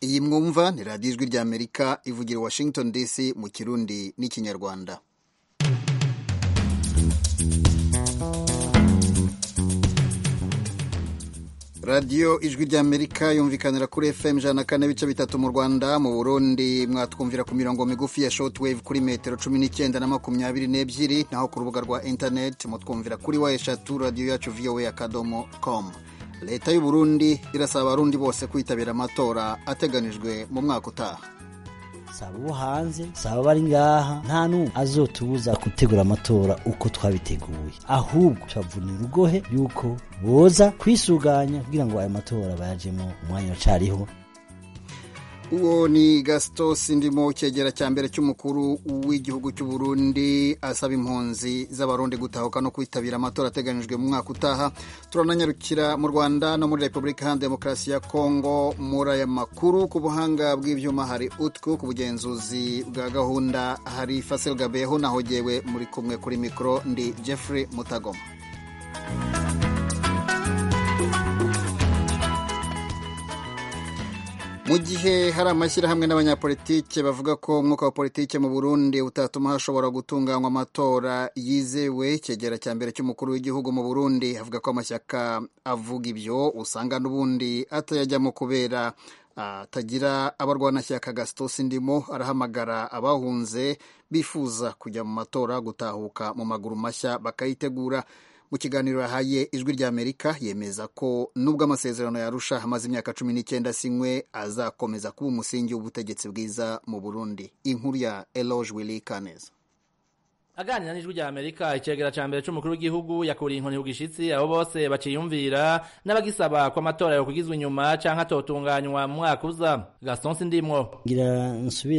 iyi mwumva ni radiyo ijwi ry'amerika ivugira washington dc mu kirundi n'ikinyarwanda radiyo ijwi ry'amerika yumvikanira kuri fm ijana na kane bice bitatu mu rwanda mu burundi mwatwumvira ku mirongo migufi ya shortwave kuri metero cumi n'icyenda na makumyabiri n'ebyiri naho ku rubuga rwa internet mutwumvira kuri wa eshatu radiyo yacu voa akadomo com leta y'u burundi irasaba abarundi bose kwitabira amatora ateganijwe mu mwaka utaha saba ubo hanze saba bari ngaha nta n'umwe azotubuza gutegura amatora uko twabiteguye ahubwo tubavunira urugohe yuko boza kwisuganya kugira ngo ayo matora bayajemo umwanya wacariho uwo ni gasito sindimo cyegera cya mbere cy'umukuru w'igihugu cy'u Burundi asaba impunzi z'abarundi gutahuka no kwitabira amatora ateganyijwe mu mwaka utaha turananyarukira mu rwanda no muri repubulika iharanira demokarasi ya kongo muri aya makuru ku buhanga bw'ibyuma hari utwu ku bugenzuzi bwa gahunda hari fasil gabeho nahogewe muri kumwe kuri mikoro ndi jeffrey mutagoma mu gihe hari amashyirahamwe n'abanyapolitike bavuga ko umwuka wa politike mu burundi utatuma hashobora gutunganywa amatora yizewe cyegera cya mbere cy'umukuru w'igihugu mu burundi avuga ko amashyaka avuga ibyo usanga n'ubundi atayajyamo kubera atagira abarwanashyaka gasitosi ndimo arahamagara abahunze bifuza kujya mu matora gutahuka mu maguru mashya bakayitegura mu kiganiro yahaye ijwi ry'amerika yemeza ko nubwo amasezerano yarusha amaze imyaka cumi n'icyenda sinywe azakomeza kuba umusingi w'ubutegetsi bwiza mu burundi inkuru ya eloge willy kaneza aganira n'ijwi rya amerika icegera ca mbere c'umukuru w'igihugu yakuriye inkoni ku gishitsi abo bose baciyumvira n'abagisaba ko amatora yokwigizwa inyuma canke atotunganywa mu mwaka uza gaston sindimwo ngira nsubire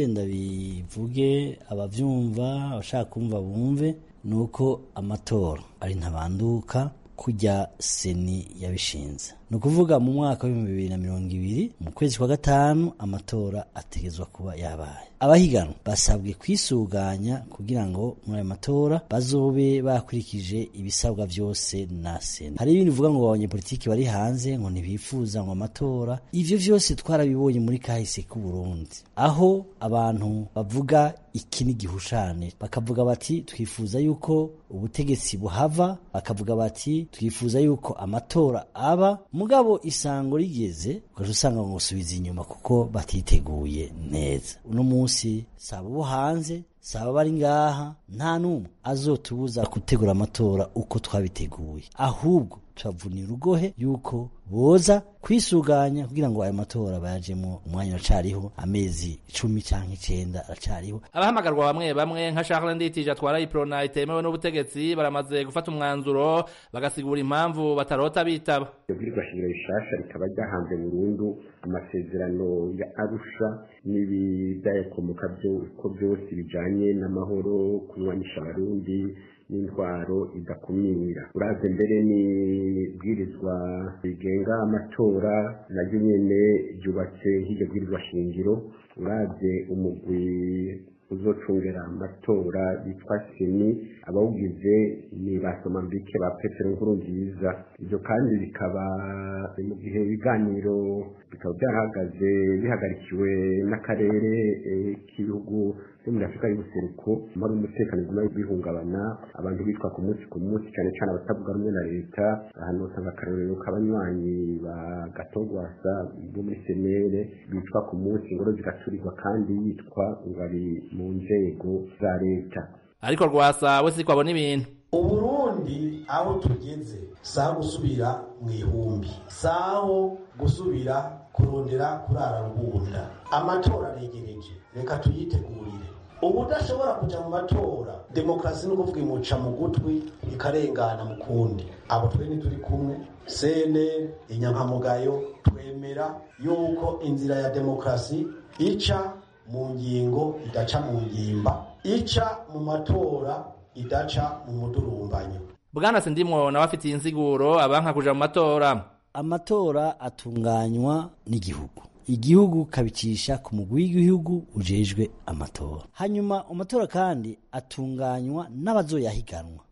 ndabivuge abavyumva abashaka kumva bumve nuko amatora ari ntabanduka kujya seni yabishinze ni ukuvuga mu mwaka w'ibihumbi bibiri na mirongo ibiri mu kwezi kwa gatanu amatora ategezwa kuba yabaye abahiganwa basabwe kwisuganya kugira ngo muri ayo matora bazobe bakurikije ibisabwa byose na sena hari ibindi bivuga ngo abanyepolitiki bari hanze ngo ntibifuza ngo amatora ivyo vyose twarabibonye muri kahise k'uburundi aho abantu bavuga iki ni gihushane bakavuga bati twifuza yuko ubutegetsi buhava bakavuga bati twifuza yuko amatora aba mugabo isango rigeze ugaca usanga ngo subiza inyuma kuko batiteguye neza uno munsi saba ubo hanze saba bari ngaha nta n'umwe azotubuza gutegura amatora uko twabiteguye ahubwo tubavunira urugohe yuko boza kwisuganya kugira ngo ayo matora bayajemo umwanya uracariho amezi icumi cyangwa icenda aracariho abahamagarwa bamwe bamwe nka Charles Nditije atwara iprona itemewe n'ubutegetsi baramaze gufata umwanzuro bagasigura impamvu batarota bitaba ibwirizwa shingiro rishasha rikaba ryahanze burundu amasezerano ya arusha n'ibidayakomoka ko byose bijanye n'amahoro kunywanisha abarundi n'intwaro idakumira uraze mbere n'ibwirizwa rigenga amatora naryo nyene ryubatse nk'iryo bwirizwa shingiro uraze umugwi uzocungera amatora bitwa seni abawugize ni basomambike ba petero nkuru nziza ibyo kandi bikaba mu gihe ibiganiro bikaba byarahagaze bihagarikiwe n'akarere k'ibihugu byo muri afurika y'ubuseruko muri umutekano uguma bihungabana abantu bitwa ku munsi ku munsi cyane cyane abatavuga rumwe na leta ahantu usanga akarorero k'abanywanyi ba gatogwasa bo muri senere bitwa ku munsi ingoro zigaturirwa kandi yitwa ngo ari mu nzego za leta ariko rwasa we siko abona ibintu uburundi aho tugeze saha gusubira mu ihumbi saho gusubira kurondera kurara rubunda amatora aregereje reka tuyitegurire ubudashobora kuja mu matora demokarasi ni ukuvuga imuca mu gutwi ikarengana mu kundi abo twe ntituri kumwe sene inyankamugayo twemera yuko inzira ya demokarasi ica mu ngingo idaca mu ngimba ica mu matora idaca mu mudurumbanyo bwana sindimwo nawe afitiye insiguro abanka kuja mu matora amatora atunganywa n'igihugu igihugu kabicisha ku mugwi w'igihugu ujejwe amatora hanyuma amatora kandi atunganywa n'abazoyahiganwa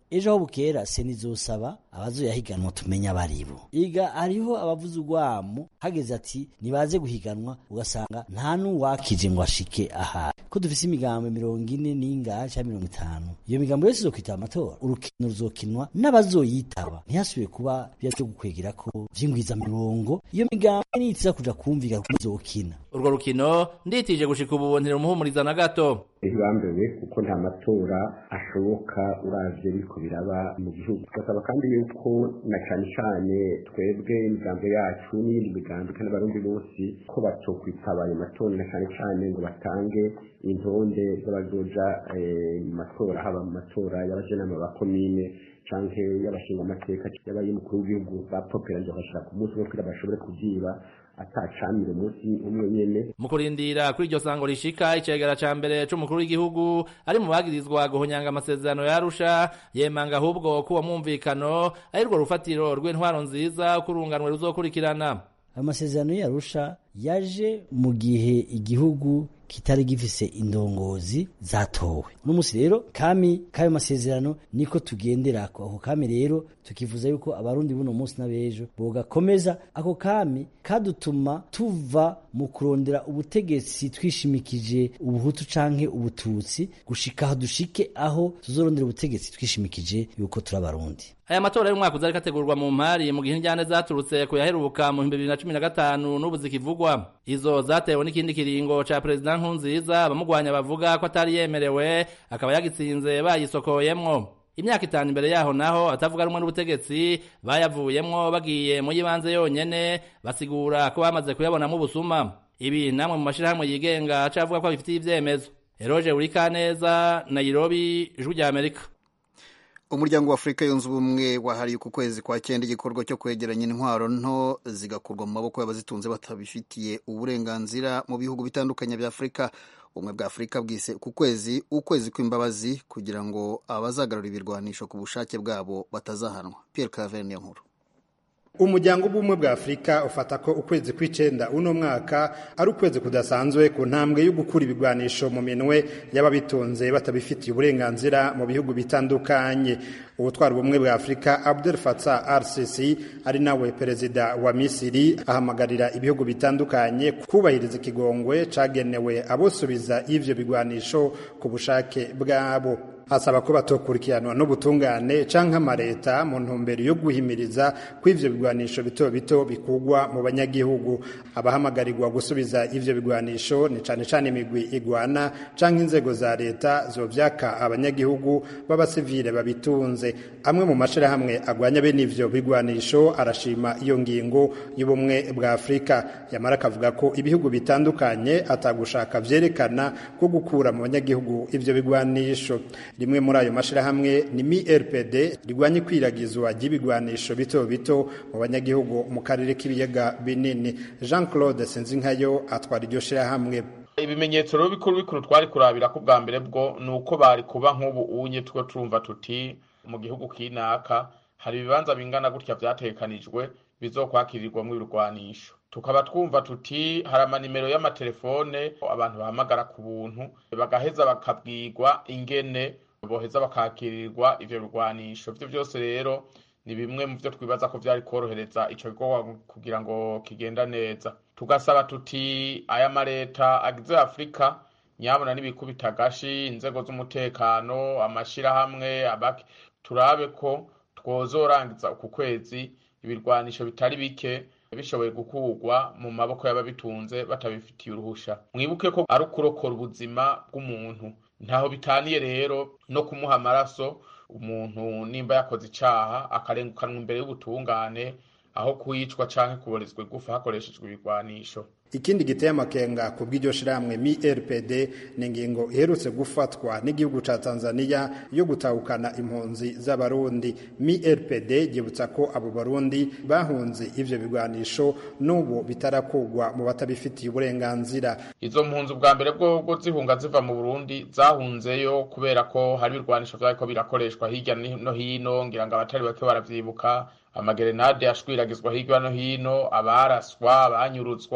ejo aho bukera seni izosaba abazoyahiganwa tumenye abaribo iga hariho abavuze urwamo hageze ati nibaze guhiganwa ugasanga nta n'uwakije ngo ashike ahari ko dufise imigambo mirongo ine n'ingahe cyangwa mirongo itanu iyo migambo yose izokwitaba amatora urukino ruzokinwa n'abazoyitaba ntihasubire kuba bya byo gukwegera ko vyingwiza mirongo iyo migambo nitiza kuja kumvika ko izokina urwo rukino nditije gushika ubu ntirumuhumuriza na gato ntibambewe kuko nta matora ashoboka uravye biriko biraba mu gihugu tugasaba kandi yuko na cane cane twebwe imigambo yacu n'iyindi migambo kandi abarundi bose ko batokwitaba ayo matora na cane cane ngo batange intonde z'abazoja mu matora haba mu matora y'abajenama ba komine canke y'abashinga amateka y'abay'umukuru w'igihugu bapoperanje bakashira ku munsi umwe kugira bashobore kuvyiba atacamire umunsi umwe nyene mu kurindira kuri iryo sango rishika icegera ca mbere c'umukuru w'igihugu ari mu bagirizwa guhonyanga amasezerano ya Arusha yemanga ahubwo ko uwo mwumvikano ari rwo rufatiro rw'intwaro nziza kurunganwe ruzokurikirana ayo masezerano y'Arusha yaje mu gihe igihugu kitari gifise indongozi zatowe uno musi rero kami kayo masezerano niko tugenderako ako kami rero tukifuza yuko abarundi buno munsi n'abejo bogakomeza ako kami kadutuma tuva mu kurondera ubutegetsi twishimikije ubuhutu canke ubututsi gushika aho dushike aho tuzorondera ubutegetsi twishimikije yuko turi abarundi aya matora y'umwaka uza ariko ategurwa mu mpari mu gihe injyane zaturutse ku yaheruka mu bihumbi bibiri na cumi na gatanu n'ubu zikivugwa izo zatewe n'ikindi kiringo ca perezida nkurunziza abamugwanya bavuga ko atari yemerewe akaba yagitsinze bayisokoyemwo imyaka itanu imbere yaho naho atavuga rumwe n'ubutegetsi bayavuyemwo bagiye mu y'ibanze yonyene basigura ko bamaze kuyabonamo ubusuma ibi namwe mu mashirahamwe yigenga acavuga ko bifitiye ivyemezo eroje urikaneza nairobi ijwi rya amerika umuryango wa afurika yunze ubumwe wahariye uku kwezi kwa cyenda igikorwa cyo kwegeranya intwaro nto zigakurwa mu maboko y'abazitunze batabifitiye uburenganzira mu bihugu bitandukanye bya afurika ubumwe bwa afurika bwise ku kwezi ukwezi kw'imbabazi kugira ngo abazagarura ibirwanisho ku bushake bwabo batazahanwa pierre claver niyo nkuru umuryango w'ubumwe bwa afurika ufata ko ukwezi kw'icenda uno mwaka ari ukwezi kudasanzwe ku ntambwe yo gukura ibigwanisho mu minwe y'ababitunze batabifitiye uburenganzira mu bihugu bitandukanye ubutwara ubumwe bwa afurika abdel fatah rcc ari nawe perezida wa misiri ahamagarira ibihugu bitandukanye kubahiriza ikigongwe cagenewe abosubiza ivyo bigwanisho ku bushake bwabo asaba ko batokurikiranwa n'ubutungane canke amareta mu ntumbero yo guhimiriza ko ivyo bigwanisho bito bito bikugwa mu banyagihugu abahamagarirwa gusubiza ivyo bigwanisho ni cane cane imigwi igwana canke inzego za leta zovyaka abanyagihugu b'abasivile babitunze amwe mu mashirahamwe agwanya bene ivyo bigwanisho arashima iyo ngingo y'ubumwe bwa afurika yamara akavuga ko ibihugu bitandukanye atagushaka vyerekana ko gukura mu banyagihugu ivyo bigwanisho rimwe muri ayo mashirahamwe ni MIRPD rigwanya ikwiragizwa ry'ibigwanisho bito bito mu banyagihugu mu karere k'ibiyaga binini Jean Claude Sinzinkayo atwara iryo shirahamwe ibimenyetso rero bikuru bikuru twari kurabira ko bwa mbere bwo ni uko bari kuba nk'ubu unye two turumva tuti mu gihugu kinaka hari ibibanza bingana gutya vyatekanijwe bizokwakirirwamwo ibirwanisho tukaba twumva tuti hari amanimero y'amatelefone abantu bahamagara ku buntu bagaheza bakabwirwa ingene boheza bakakirirwa ivyo birwanisho vyo vyose rero ni bimwe mu vyo twibaza ko vyari korohereza ico gikorwa kugira ngo kigenda neza tugasaba tuti aya mareta agize afurika nyabona n'ibikubita agashi inzego z'umutekano amashirahamwe abaki turabe ko twozorangiza uku kwezi ibirwanisho bitari bike bishoboye gukurwa mu maboko y'ababitunze batabifitiye uruhusha mwibuke ko ari ukurokora ubuzima bw'umuntu ntaho bitaniye rero no kumuha amaraso umuntu nimba yakoze icaha akarengukanwa imbere y'ubutungane aho kuyicwa canke kuborezwa igufa hakoreshejwe ibigwanisho ikindi giteye amakenga ku bw'iryo shirahamwe MIRPD ni ingingo iherutse gufatwa n'igihugu ca Tanzania yo gutahukana impunzi z'abarundi MIRPD yibutsa ko abo barundi bahunze ivyo bigwanisho n'ubu bitarakugwa mu batabifitiye uburenganzira izo mpunzi ubwa mbere bwo zihunga ziva mu Burundi zahunzeyo kubera ko hari ibirwanisho vyariko birakoreshwa hirya no hino ngira ngo abatari bake baravyibuka amagerenade ashwiriragizwa hirya no hino abaraswa abanyurutswa n'ibiki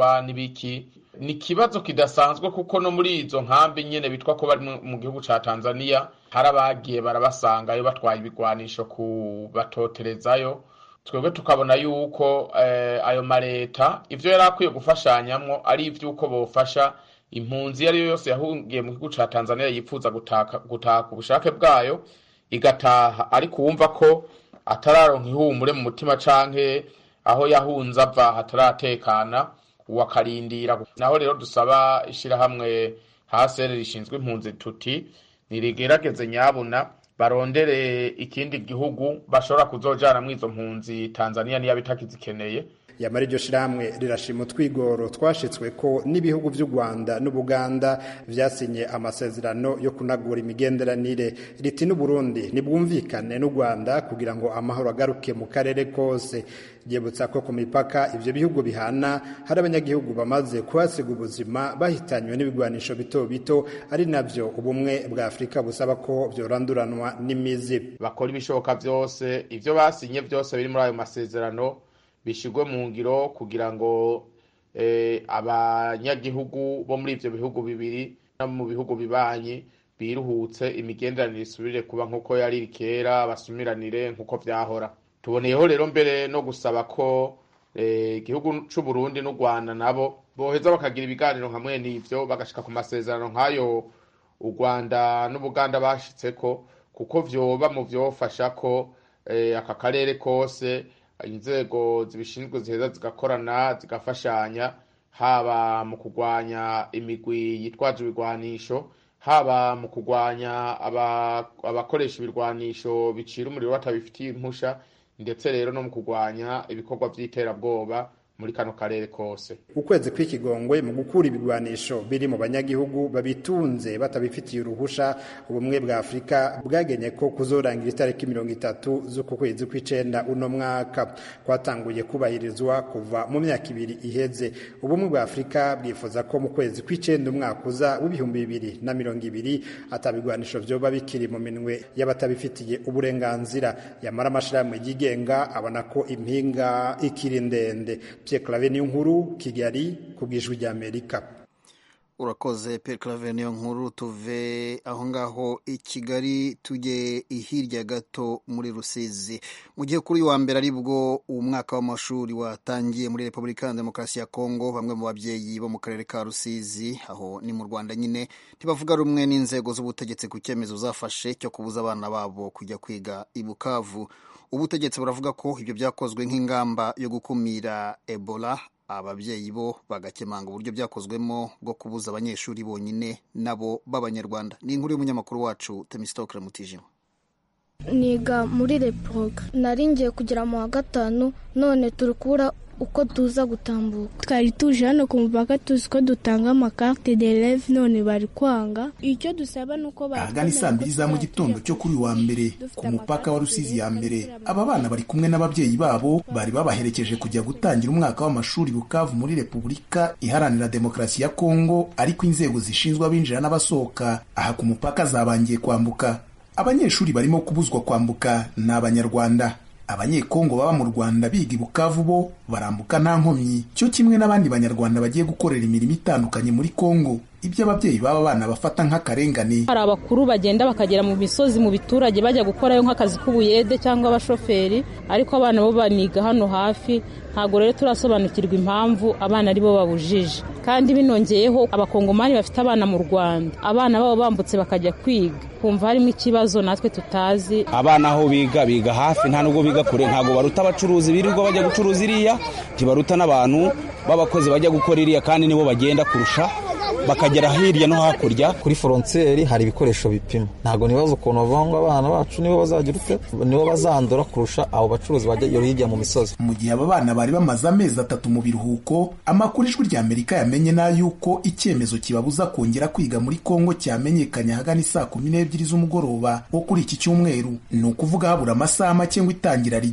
n'iki ni ikibazo kidasanzwe kuko no muri izo nkambi nyene bitwa ko bari mu gihugu ca tanzania hari abagiye barabasangayo batwaye ibigwanisho kubatoterezayo twebwe tukabona yuko ayo mareta ivyo yari akwiye gufashanyamwo ari ivy'uko bofasha impunzi iyo ari yo yose yahungiye mu gihugu ca tanzania yifuza gutaha ku bushake bwayo igataha ariko uwumva ko atararonka ihumure mu mutima canke aho yahunze ava hataratekana uwo akarindira naho rero dusaba ishirahamwe hasere rishinzwe impunzi tuti nirigerageze nyabuna barondere ikindi gihugu bashobora kuzojana mw'izo mpunzi tanzania niyo bitakizikeneye yamara iryo shirahamwe rirashima utwigoro twashitswe ko n'ibihugu vy'u Rwanda n'Ubuganda vyasinye amasezerano yo kunagura imigenderanire riti n'Uburundi nibwumvikane n'u Rwanda kugira ngo amahoro agaruke mu karere kose ryibutsa ko ku mipaka ivyo bihugu bihana hari abanyagihugu bamaze kuhasiga ubuzima bahitanywe n'ibigwanisho bito bito ari navyo ubumwe bwa Afurika busaba ko vyoranduranwa n'imizi bakora ibishoboka vyose ivyo basinye vyose biri muri ayo masezerano bishigwe mu ngiro kugira ngo abanyagihugu bo muri ivyo bihugu bibiri no mu bihugu bibanyi biruhutse imigenderanire isubire kuba nk'uko yari kera basumiranire nk'uko vyahora tuboneyeho rero mbere no gusaba ko igihugu c'u Burundi n'u Rwanda nabo boheza bakagira ibiganiro nka mwene ivyo bagashika ku masezerano nk'ayo u Rwanda n'Ubuganda bashitseko kuko vyoba mu vyofasha ko aka karere kose inzego zibishinzwe ziheza zigakorana zigafashanya haba mu kurwanya imigwi yitwaje ibigwanisho haba mu kurwanya abakoresha ibirwanisho bicira umuriro batabifitiye impusha ndetse rero no mu kurwanya ibikorwa by'iterabwoba muri kano karere kose ukwezi kw'ikigongwe mu gukura ibigwanisho biri mu banyagihugu babitunze batabifitiye uruhusha ubumwe bwa afurika bwagenye ko kuzorangira itariki mirongo itatu z'uku kwezi kw'icenda uno mwaka kwatanguye kubahirizwa kuva mu myaka ibiri iheze ubumwe bwa afurika bwifuza ko mu kwezi kw'icenda umwaka uza w'ibihumbi bibiri na mirongo ibiri atabigwanisho vyoba bikiri mu minwe y'abatabifitiye uburenganzira yamara amashirahamwe yigenga abona ko impinga ikiri ndende Pierre Claver niyo nkuru Kigali ku bwijwi rya Amerika urakoze Pierre Claver niyo nkuru tuve aho ngaho i Kigali tujye hirya gato muri Rusizi mu gihe kuri wa mbere aribwo umwaka w'amashuri watangiye muri Repubulika ya Demokarasi ya Kongo bamwe mu babyeyi bo mu karere ka Rusizi aho ni mu Rwanda nyine ntibavuga rumwe n'inzego z'ubutegetsi ku cyemezo zafashe cyo kubuza abana babo kujya kwiga i Bukavu ubutegetsi buravuga ko ibyo byakozwe nk'ingamba yo gukumira ebola ababyeyi bo bagakemanga uburyo byakozwemo bwo kubuza abanyeshuri bonyine nabo b'abanyarwanda ni inkuru y'umunyamakuru wacu temisitokere mutijima niga muri reproga nari ngiye kugera mu wa gatanu none turi kubura uko tuza gutambuka twari tuje hano ku mupaka tuzi ko dutanga amakarte de leve none bari kwanga icyo dusaba ni uko ahagana saa mbiri za mu gitondo cyo kuri wa mbere ku mupaka wa rusizi ya mbere aba bana bari kumwe n'ababyeyi babo bari babaherekeje kujya gutangira umwaka w'amashuri bukavu muri repubulika iharanira demokarasi ya kongo ariko inzego zishinzwe abinjira n'abasohoka aha ku mupaka zabangiye kwambuka abanyeshuri barimo kubuzwa kwambuka ni abanyarwanda abanyekongo baba mu rwanda biga i bukavu bo barambuka nta nkomyi cyo kimwe n'abandi banyarwanda bagiye gukorera imirimo itandukanye muri kongo ibyo ababyeyi baba bana bafata nk'akarengane hari abakuru bagenda bakagera mu misozi mu biturage bajya gukorayo nk'akazi k'ubuyede cyangwa abashoferi ariko abana bo baniga hano hafi ntabwo rero turasobanukirwa impamvu abana ari bo babujije kandi binongeyeho abakongomani bafite abana mu rwanda abana babo bambutse bakajya kwiga kumva harimo ikibazo natwe tutazi abana aho biga biga hafi nta nubwo biga kure ntabwo baruta abacuruzi birirwa bajya gucuruza iriya ntibaruta n'abantu b'abakozi bajya gukora iriya kandi nibo bagenda kurusha bakagera hirya no hakurya kuri foronteri hari ibikoresho bipima ntabwo nibaza ukuntu bavuga ngo abana bacu nibo bazagira ute nibo bazandura kurusha abo bacuruzi bajya hirya mu misozi mu gihe aba bana bari bamaze amezi atatu mu biruhuko amakuru ijwi rya amerika yamenye n'ay'uko icyemezo kibabuza kongera kwiga muri kongo cyamenyekanye ahagana isaa kumi n'ebyiri z'umugoroba wo kuri iki cyumweru ni ukuvuga habura amasaha make ngo itangira rigere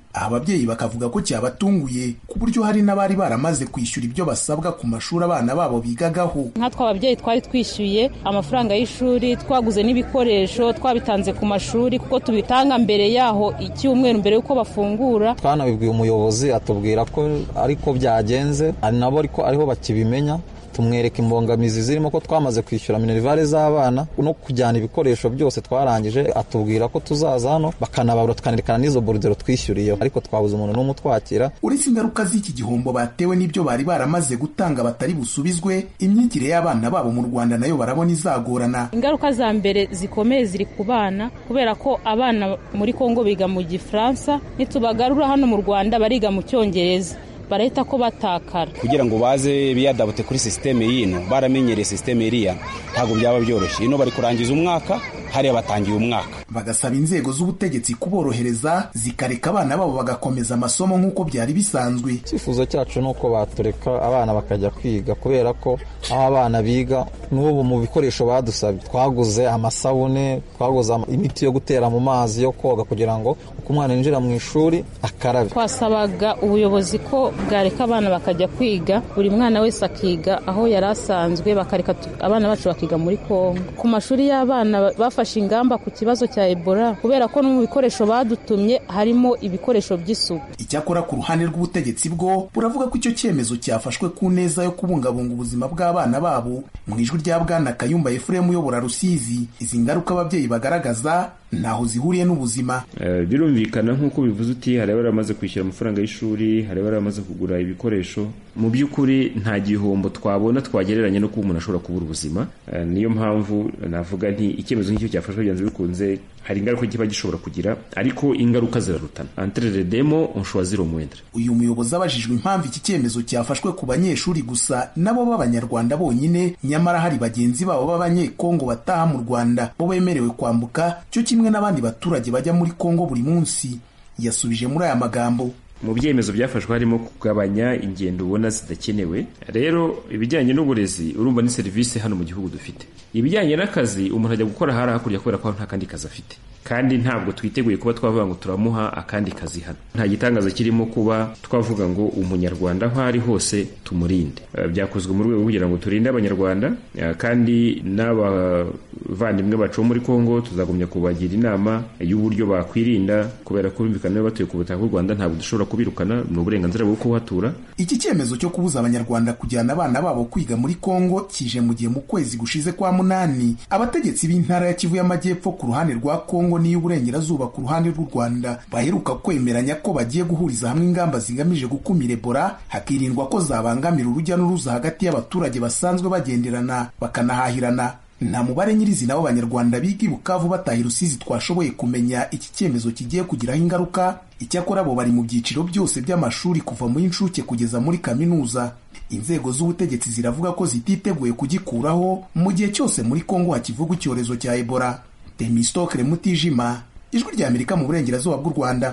aha ababyeyi bakavuga ko cyabatunguye ku buryo hari n'abari baramaze kwishyura ibyo basabwa ku mashuri abana babo bigagaho nkatwe ababyeyi twari twishyuye amafaranga y'ishuri twaguze n'ibikoresho twabitanze ku mashuri kuko tubitanga mbere yaho icyumweru mbere y'uko bafungura twanabibwiye umuyobozi atubwira ko ariko byagenze ari nabo ariko ariho bakibimenya tumwereka imbogamizi zirimo ko twamaze kwishyura minerivare z'abana no kujyana ibikoresho byose twarangije atubwira ko tuzaza hano bakanababura tukanerekana n'izo borudero twishyuriyeho ariko twabuze umuntu n'umwe utwakira uretse ingaruka z'iki gihombo batewe n'ibyo bari baramaze gutanga batari busubizwe imyigire y'abana babo mu rwanda nayo barabona izagorana ingaruka za mbere zikomeye ziri ku bana kubera ko abana muri kongo biga mu gifaransa nitubagarura hano mu rwanda bariga mu cyongereza barahita ko batakara kugira ngo baze biyadabute kuri sisiteme y'ino baramenyereye sisiteme iriya ntabwo byaba byoroshye ino bari kurangiza umwaka hariya batangiye umwaka bagasaba inzego z'ubutegetsi kuborohereza zikareka abana babo bagakomeza amasomo nk'uko byari bisanzwe icyifuzo cyacu ni uko batureka abana bakajya kwiga kubera ko aho abana biga n'ubu mu bikoresho badusabye twaguze amasabune twaguze imiti yo gutera mu mazi yo koga kugira ngo uko umwana yinjira mu ishuri akarabe twasabaga ubuyobozi ko bwareka abana bakajya kwiga buri mwana wese akiga aho yari asanzwe bakareka abana bacu bakiga muri kongo ku mashuri y'abana bafashe ingamba ku kibazo cya ebola kubera ko no mu bikoresho badutumye harimo ibikoresho by'isuku icyakora ku ruhande rw'ubutegetsi bwo buravuga ko icyo cyemezo cyafashwe ku neza yo kubungabunga ubuzima bw'abana babo mu ijwi rya bwana kayumba efuremu uyobora rusizi izi ngaruka ababyeyi bagaragaza ntaho zihuriye n'ubuzima birumvikana nk'uko bivuze uti hari abari bamaze kwishyura amafaranga y'ishuri hari abari bamaze kugura ibikoresho mu by'ukuri nta gihombo twabona twagereranya no kuba umuntu ashobora kubura ubuzima niyo mpamvu navuga nti icyemezo nk'icyo cyafashwe byanze bikunze hari ingaruka kiba gishobora kugira ariko ingaruka zirarutana entre demo on choisit moindre uyu muyobozi abajijwe impamvu iki cyemezo cyafashwe ku banyeshuri gusa nabo b'abanyarwanda bonyine nyamara hari bagenzi babo b'abanyekongo bataha mu rwanda bo bemerewe kwambuka cyo kimwe n'abandi baturage bajya muri kongo buri munsi yasubije muri aya magambo mu byemezo byafashwe harimo kugabanya ingendo ubona zidakenewe rero ibijyanye n'uburezi urumva ni serivisi hano mu gihugu dufite ibijyanye n'akazi umuntu ajya gukora hari hakurya kubera ko nta kandi kazi afite kandi ntabwo twiteguye kuba twavuga ngo turamuha akandi kazi hano nta gitangaza kirimo kuba twavuga ngo umunyarwanda aho ari hose tumurinde byakozwe mu rwego kugira ngo turinde abanyarwanda kandi n'abavandimwe bacu bo muri kongo tuzagumya kubagira inama y'uburyo bakwirinda kubera ko bumvikana niba batuye ku butaka bw'u rwanda ntabwo dushobora kubirukana ni uburenganzira bwo kuhatura iki cyemezo cyo kubuza abanyarwanda kujyana abana babo kwiga muri kongo kije mu gihe mu kwezi gushize kwa munani abategetsi b'intara ya kivu y'amajyepfo ku ruhande rwa kongo n'iy'uburengerazuba ku ruhande rw'u rwanda baheruka kwemeranya ko bagiye guhuriza hamwe ingamba zigamije gukumira ebola hakirindwa ko zabangamira urujya n'uruza hagati y'abaturage basanzwe bagenderana bakanahahirana nta mubare nyirizina w'abanyarwanda biga i bukavu bataha rusizi twashoboye kumenya iki cyemezo kigiye kugiraho ingaruka icyakora bo bari mu byiciro byose by'amashuri kuva mu y'incuke kugeza muri kaminuza inzego z'ubutegetsi ziravuga ko zititeguye kugikuraho mu gihe cyose muri kongo hakivugwa icyorezo cya ebola temistokere mutijima ijwi rya amerika mu burengerazuba bw'u rwanda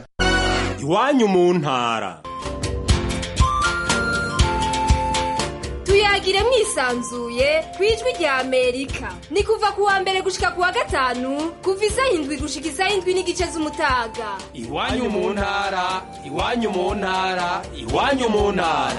iwanyu mu ntara tuyagire mwisanzuye ku ijwi rya amerika ni kuva ku wa mbere gushika ku wa gatanu kuva isaha indwi gushika isaha indwi n'igice z'umutaga iwanyu mu ntara iwanyu mu ntara iwanyu mu ntara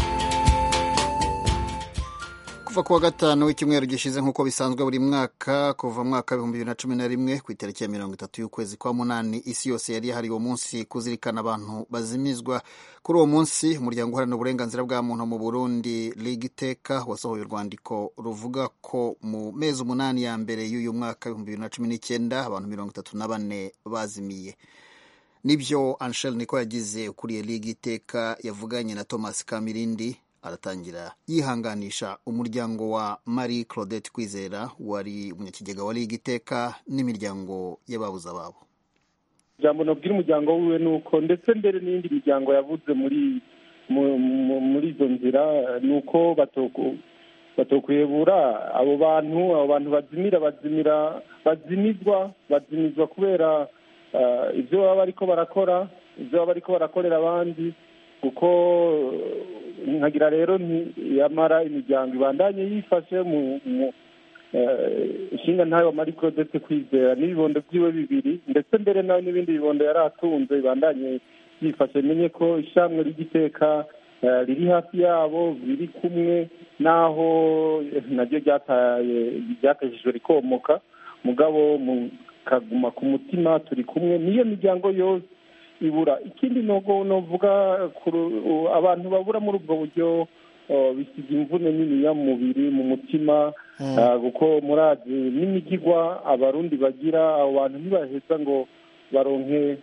kuva ku wa gatanu w'icyumweru gishize nk'uko bisanzwe buri mwaka kuva mwaka w'ibihumbi bibiri na cumi na rimwe ku itariki ya mirongo itatu y'ukwezi kwa munani isi yose yari yahariwe umunsi kuzirikana abantu bazimizwa kuri uwo munsi umuryango uharanira uburenganzira bwa muntu mu burundi liga iteka wasohoye urwandiko ruvuga ko mu mezi umunani ya mbere y'uyu mwaka w'ibihumbi bibiri na cumi n'icyenda abantu mirongo itatu na bane bazimiye nibyo anshel niko yagize ukuriye liga iteka yavuganye na thomas kamirindi aratangira yihanganisha umuryango wa marie claudette kwizera wari umunyakigega wa liga iteka n'imiryango y'ababuze ababo ijambo nabwira umuryango wiwe ni uko ndetse mbere n'indi miryango yavuze muri muri izo nzira ni uko batokwebura abo bantu abo bantu bazimira bazimira bazimizwa bazimizwa kubera ibyo baba bariko barakora ibyo baba bariko barakorera abandi kuko nkagira rero ntiyamara imiryango ibandanye yifashe mu inshinga ntayo marie claudette kwizera n'ibibondo byiwe bibiri ndetse mbere nawe n'ibindi bibondo yari atunze bibandanye byifashe menye ko ishyamwe ry'igiteka riri hafi yabo biri kumwe n'aho naryo ryakajijwe rikomoka mugabo mukaguma ku mutima turi kumwe niyo miryango yose ibura ikindi nogo novuga abantu babura muri ubwo buryo bisiga imvune niniya mu mubiri mu mutima kuko murazi n'imigigwa abarundi bagira abo bantu ntibaheza ngo baronke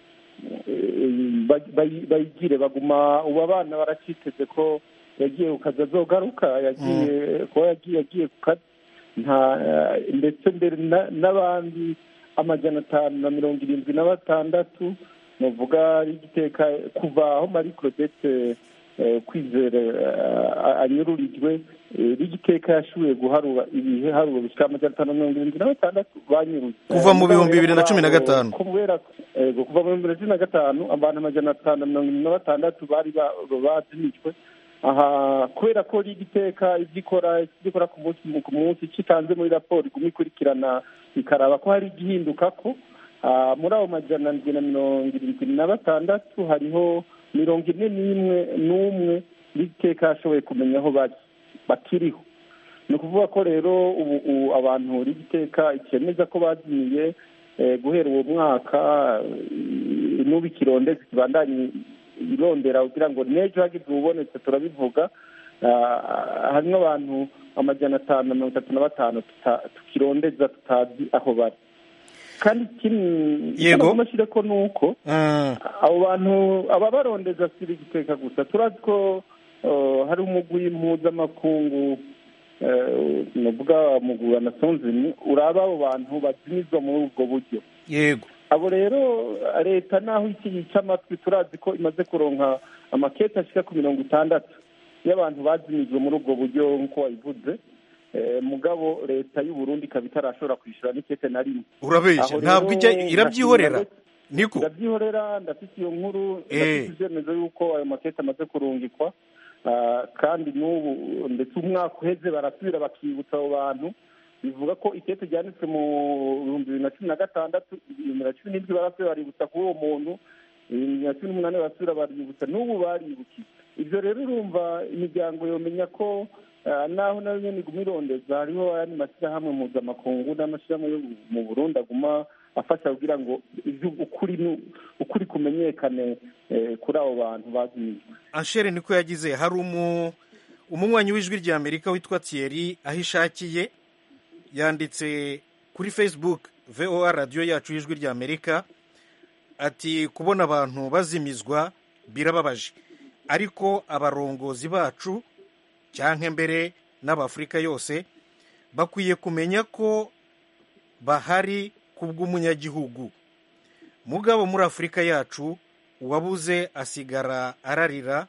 bayigire baguma ubu abana baraciteze ko yagiye ku kazi azogaruka yagiye kuba yagiye yagiye ku kazi ndetse mbere n'abandi amajana atanu na mirongo irindwi na batandatu nuvuga igiteka kuva aho marie claudette kwizera anyururijwe rigiteka yashoboye guharura ibiharuro bishyira amajana atanu na mirongo irindwi na batandatu banyurutse kuva mu bihumbi bibiri na cumi na gatanu kubera kuva mu bihumbi bibiri na cumi na gatanu abantu amajana atanu na mirongo irindwi na batandatu bari bazimijwe aha kubera ko rigiteka ibyo ikora ibyo ikora ku munsi ku munsi kitanze muri raporo iguma ikurikirana ikaraba ko hari igihinduka ko muri abo majana ndwi na mirongo irindwi na batandatu hariho mirongo ine n'imwe n'umwe rigiteka yashoboye kumenya aho bari bakiriho ni ukuvuga ko rero ubu abantu rigiteka ikemeza ko bazimiye guhera uwo mwaka n'ubu ikirondezi kibandanye irondera kugira ngo n'ejo hagize ububonetse turabivuga harimo abantu amajana atanu na mirongo itatu na batanu tukirondeza tutazi aho bari kandi yego amashyire ko ni uko abo bantu ababarondeza si igiteka gusa turazi ko hari umugwi mpuzamakungu nuvuga umugwi wa nasonzini uraba abo bantu bazimizwa muri ubwo buryo yego abo rero leta naho iki yica amatwi turazi ko imaze kuronka amakete ashika ku mirongo itandatu y'abantu bazimijwe muri ubwo buryo nk'uko wabivuze mugabo leta y'u Burundi ikaba itarashobora kwishyura n'ikete na rimwe urabeshya ntabwo ijya irabyihorera niko irabyihorera ndafite iyo nkuru ndafite ibyemezo y'uko ayo makete amaze kurungikwa kandi n'ubu ndetse umwaka uheze barasubira bakibutsa abo bantu bivuga ko ikete ryanditswe mu bihumbi bibiri na cumi na gatandatu ibihumbi na cumi n'indwi barasubira baributsa kuri uwo muntu bibiri na cumi n'umunani barasubira baributsa n'ubu baribukiye ibyo rero urumva imiryango yomenya ko naho nayo nyine iguma irondeza hariho ayandi mashyirahamwe mpuzamakungu n'amashyirahamwe yo mu burundi aguma afasha kugira ngo ukuri ukuri kumenyekane kuri abo bantu bazimijwe anshere niko yagize hari umunywanyi w'ijwi rya amerika witwa thierry aho ishakiye yanditse kuri facebook voa radiyo yacu y'ijwi rya amerika ati kubona abantu bazimizwa birababaje ariko abarongozi bacu cyangwa mbere n'abafurika yose bakwiye kumenya ko bahari ku bw'umunyagihugu mugabo muri afurika yacu uwabuze asigara ararira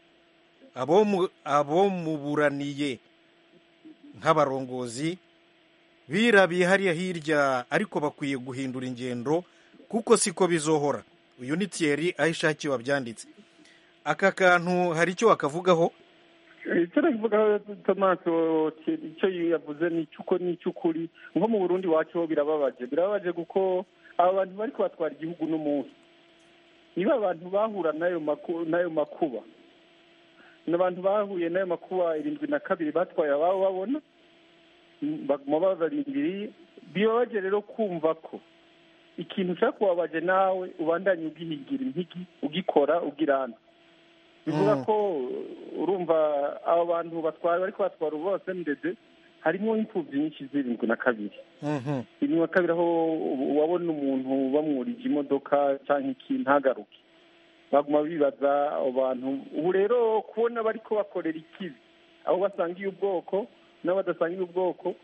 abo muburaniye nk'abarongozi birabiye hariya hirya ariko bakwiye guhindura ingendo kuko siko bizohora uyu ni Thierry aho ishakiye wabyanditse aka kantu hari icyo wakavugaho icyo nakivugaho tomato icyo yavuze ni icy'uko ni icy'ukuri nko mu burundi wacu birababaje birababaje kuko aba bantu bari kubatwara igihugu n'umunsi niba abantu bahura n'ayo makuba ni abantu bahuye n'ayo makuba irindwi na kabiri batwaye ababo babona baguma babarindiriye bibabaje rero kumva ko ikintu ushaka kubabaje nawe ubandanye ugihigira impigi ugikora ugirana bivuga ko urumva abo bantu batwara bari kubatwara ubu bose ndetse harimo imfubyi nyinshi zirindwi na kabiri irindwi na kabiri aho wabona umuntu bamwurije imodoka cyangwa iki ntagaruke baguma bibaza abo bantu ubu rero kubona bari kubakorera ikibi aho basangiye ubwoko n'abadasangiye ubwoko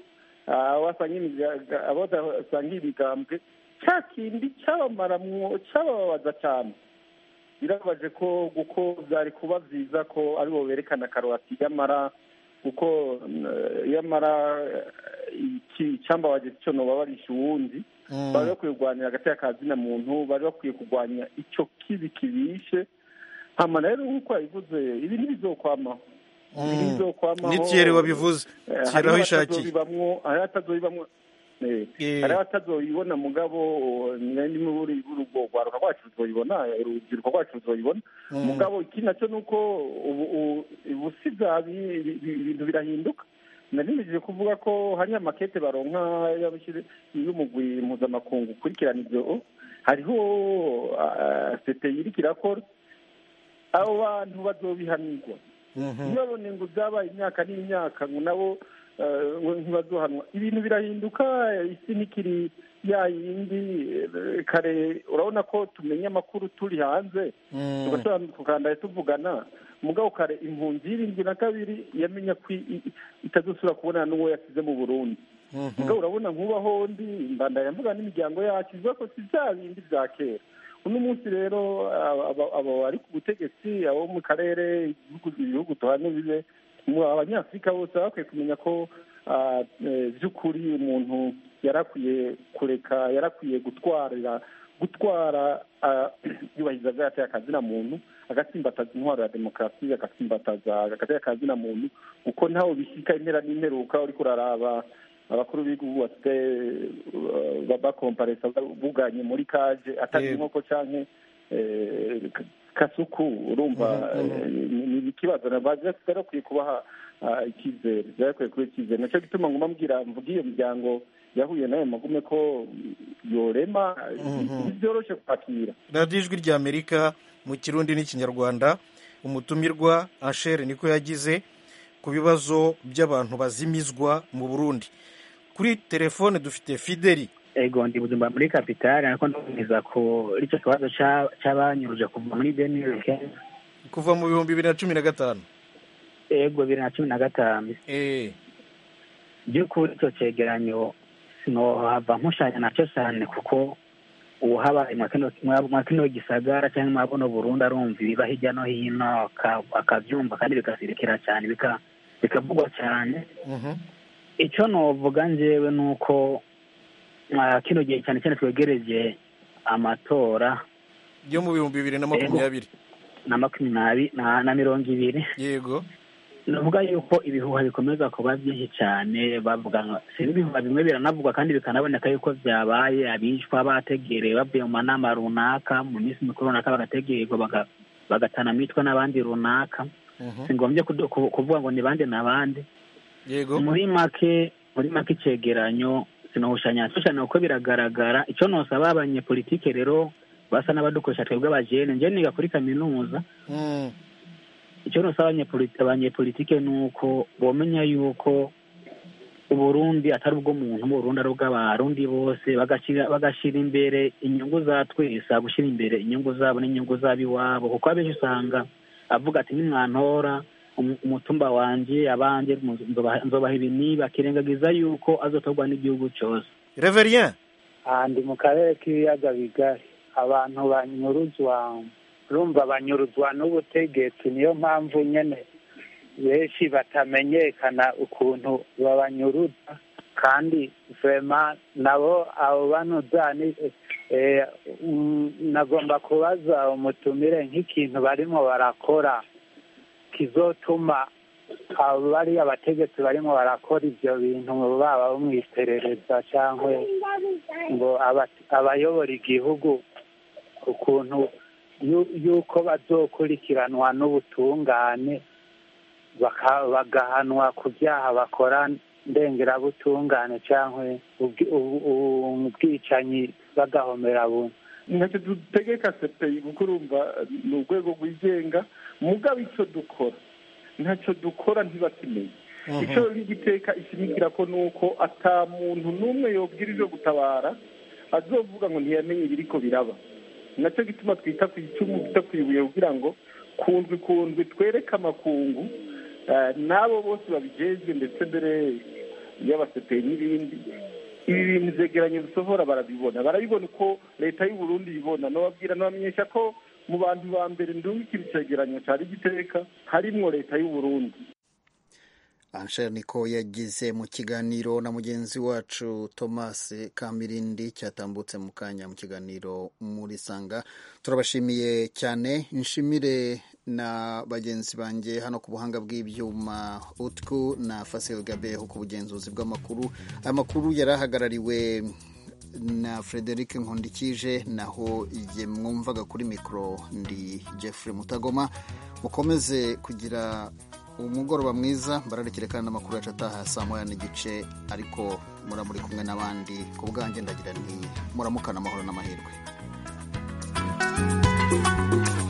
abo badasangiye imigambwe cya kindi cyabamaramwo cyabababaza cyane birababaje ko kuko byari kuba byiza ko aribo berekana karoti y'amara kuko yamara icyambabaje cyo babarisha uwundi bari bakwiye kurwanya hagati y'akazina muntu bari bakwiye kurwanya icyo kibi kibishe hama rero nk'uko yabivuze ibi ntibizokwamaho ni Thierry wabivuze Thierry aho ishakiye hari atazobibamwo hari abatazoyibona mugabo ni muri urwo rwaruka rwacu ruzoyibona urubyiruko rwacu ruzoyibona mugabo iki nacyo ni uko ubu si bya ibintu birahinduka narimejeje kuvuga ko hari amakete baronka y'umugwi mpuzamakungu ukurikirana ibyo hariho sete iriko irakora abo bantu bazobihanirwa ntibabone ngo byabaye imyaka n'imyaka ngo nabo ntibazohanwa ibintu birahinduka isi ntikiri ya yindi kare urabona ko tumenya amakuru turi hanze tugashobora kugandaye tuvugana mugabo kare impunzi y'irindwi na kabiri yamenya ko itazosubira kubonana n'uwo yasize mu burundi mugabo urabona nk'ubaho ndi mbandanya mvuga n'imiryango yacu ivuga ko si bya bindi bya kera uno munsi rero abo bari ku butegetsi abo mu karere ibihugu tuhanye bibe abanyafurika bose baba bakwiye kumenya ko by'ukuri umuntu yarakwiye kureka yarakwiye gutwarira gutwara yubahiriza bwateye akazina muntu agatsimbataza intwaro ya demokarasi agatsimbataza agateye akazina muntu kuko ntawe bishyika impera n'imperuka uriko uraraba abakuru b'igihugu bafite bakomparesa buganye muri kaje atari inkoko canke kasuku urumva ni ikibazo barakwiye kubaha icyizere barakwiye kuba icyizere nacyo gituma nguma mbwira mvuga iyo miryango yahuye nayo magume ko yorema byoroshye kwakira radiyo ijwi rya amerika mu kirundi n'ikinyarwanda umutumirwa anshere niko yagize ku bibazo by'abantu bazimizwa mu burundi kuri telefone dufite fideli ego ndi buzima muri kapitali ariko ndumiza ko icyo kibazo cy'abanyuruje kuva muri benire kenshi kuva mu bihumbi bibiri na cumi na gatanu ego bibiri na cumi na gatanu by'ukuri icyo cyegeranyo sinohava nkushanya nacyo cyane kuko ubu habaye mwa kino gisagara cyangwa mwa buno burundu arumva ibiba hirya no hino akabyumva kandi bikasirikira cyane bikavugwa cyane icyo novuga njyewe ni uko kino gihe cyane cyane twegereje amatora yo mu bihumbi bibiri na makumyabiri na makumyabiri na mirongo ibiri yego navuga yuko ibihuha bikomeza kuba byinshi cyane bavuga sinzi ibihuha bimwe biranavugwa kandi bikanaboneka yuko byabaye abicwa bategerewe bavuye mu manama runaka mu minsi mikuru runaka bagategererwa bagatana mitwa n'abandi runaka si ngombye kuvuga ngo ni bande na bande yego muri make muri make icyegeranyo sinahushanya cyane kuko biragaragara icyo nosaba abanyepolitike rero basa n'abadukoresha twebwe abajene njye niga kuri kaminuza icyo nosaba abanyepolitike ni uko bomenya yuko uburundi atari ubw'umuntu uburundi ari ubw'abarundi bose bagashyira imbere inyungu za twese gushyira imbere inyungu zabo n'inyungu z'ab'iwabo kuko abenshi usanga avuga ati nimwantora umutumba wanjye abanjye nzobaha ibi niba akirengagiza yuko azotorwa n'igihugu cyose reverien ndi mu karere k'ibiyaga bigari abantu banyuruzwa urumva banyuruzwa n'ubutegetsi niyo mpamvu nyine benshi batamenyekana ukuntu babanyuruza kandi vema nabo abo banuza nagomba kubaza umutumire nk'ikintu barimo barakora kizotuma bariya abategetsi barimo barakora ibyo bintu baba bo mu iperereza cyangwa ngo abayobora igihugu ukuntu yuko bazokurikiranwa n'ubutungane bagahanwa ku byaha bakora ndengerabutungane cyangwa ubwicanyi bagahomera buntu ntacyo dutegeka sepeyi kuko urumva ni urwego rwigenga mugabo icyo dukora ntacyo dukora ntibakimenye icyo rigiteka ishimikira ko ni uko ata muntu n'umwe yobwira ibyo gutabara azovuga ngo ntiyamenye ibiriko biraba nacyo gituma twita ku icumu twita ku ibuye kugira ngo kundwi kundwi twereke amakungu n'abo bose babijejwe ndetse mbere y'abasepeyi n'ibindi ibi bintu byegeranye bisohora barabibona barabibona uko leta y'u Burundi ibibona nababwira nabamenyesha ko mu bantu ba mbere ndungikira icegeranyo cari giteka harimwo leta y'u Burundi Ansher niko yagize mu kiganiro na mugenzi wacu Thomas Kamirindi cyatambutse mu kanya mu kiganiro muri Sanga turabashimiye cyane nshimire na bagenzi banjye hano ku buhanga bw'ibyuma utwu na fasil gabeho ku bugenzuzi bw'amakuru amakuru yari ahagarariwe na frederic nkundikije naho igihe mwumvaga kuri mikoro ndi jeffrey mutagoma mukomeze kugira umugoroba mwiza bararekere kandi amakuru yacu ataha saa moya n'igice ariko muramuri kumwe n'abandi ku bwanjye ndagira nti muramukana amahoro n'amahirwe